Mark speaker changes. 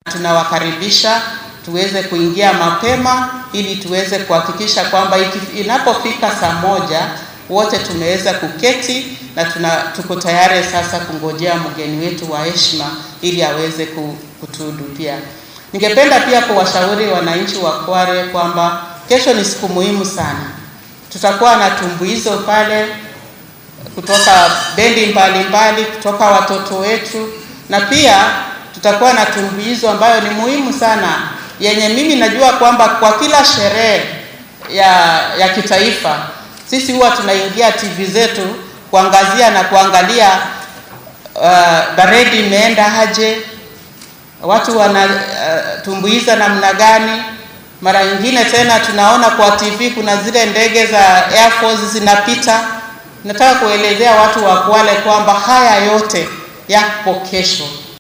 Speaker 1: tunawakaribisha tuweze kuingia mapema ili tuweze kuhakikisha kwamba inapofika saa moja wote tumeweza kuketi na tuna, tuko tayari sasa kungojea mgeni wetu wa heshima ili aweze kutuhudumia. Ningependa pia kuwashauri wananchi wa Kware kwamba kesho ni siku muhimu sana. Tutakuwa na tumbuizo pale kutoka bendi mbalimbali, kutoka watoto wetu, na pia tutakuwa na tumbuizo ambayo ni muhimu sana, yenye mimi najua kwamba kwa kila sherehe ya, ya kitaifa sisi huwa tunaingia TV zetu kuangazia na kuangalia uh, baredi imeenda aje, watu wanatumbuiza uh, namna gani. Mara nyingine tena tunaona kwa TV kuna zile ndege za Air Force zinapita. Nataka kuelezea watu wa Kwale kwamba haya yote yapo kesho.